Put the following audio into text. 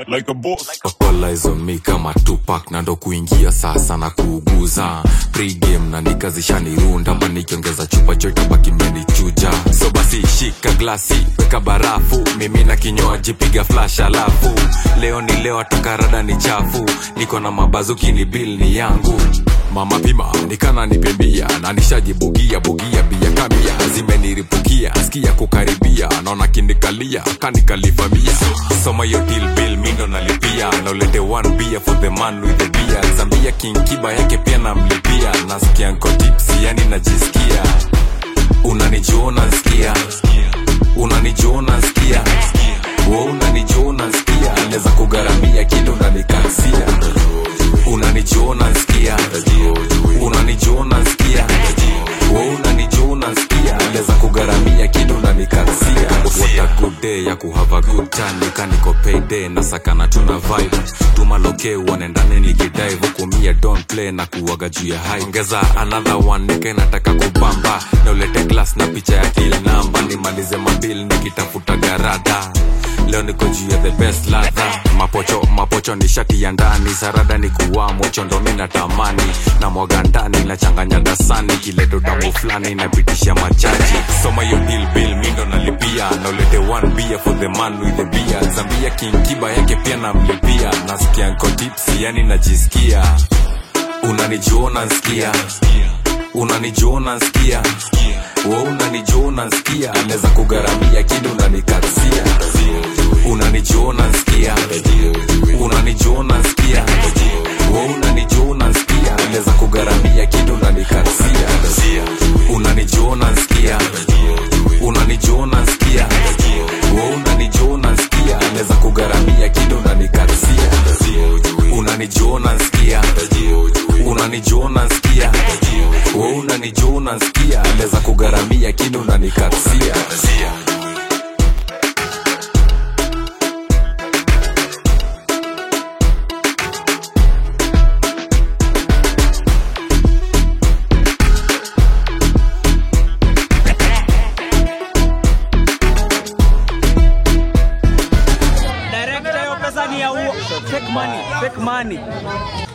like a boss. All on me kama Tupac na ndo kuingia sasa na kuuguza pregame na nikazishanirunda ma nikiongeza chupa chote baki mmenichuja so basi shika glasi weka barafu mimi na kinywaji piga flash alafu leo ni leo atakarada ni chafu niko na mabazuki ni bill ni yangu mama pima nikana nipembia na nishajibugia bugia bia kamia zimeniripukia sikia kukaribia naona kinikalia kanikalifamia soma yo deal bill mindo nalipia naulete one beer for the man with the beer zambia kinkiba yake pia namlipia nasikia nko tipsi yani najisikia unanijuona nsikia unanijuona nsikia wo unanijuona nsikia naweza kugharamia kitu unanikansia unanijuona nsikia unanijuona nsikia wo unanijuona nsikia naweza kugharamia kitu unanikansia what a good day ya kuhava good time nikaniko payday na sakana tuna vibe tumaloke uone ndani nikidive hukumia don't play na kuwaga juu ya high ongeza another one nike nataka kubamba na ulete glass na picha ya kila namba nimalize mabil nikitafuta garada leo niko juu ya the best ladha mapocho mapocho ni shati ya ndani sarada ni kuwa mocho ndo mi natamani na mwaga ndani nachanganya dasani kileto tamu fulani inapitisha machaji soma yo deal bill mindo nalipia na ulete one beer for the man with the beer zambia kinkiba yake pia namlipia nasikia nko tipsi yani najisikia unanijuona nsikia unanijuona nsikia wo unanijuona nsikia naweza kugharamia kidu unanikasia unanijuona nsikia unanijuona nsikia wo unanijuona nsikia naweza kugharamia kidu unanikasia unanijuona nsikia unanijuona nsikia wo unanijuona nsikia naweza kugharamia kidu unanikasia unanijuona nsikia unanijuona nsikia wo unanijuona nsikia naweza kugharamia kidu unanikasia Director, hiyo pesa ni ya uo. Fake money, fake money.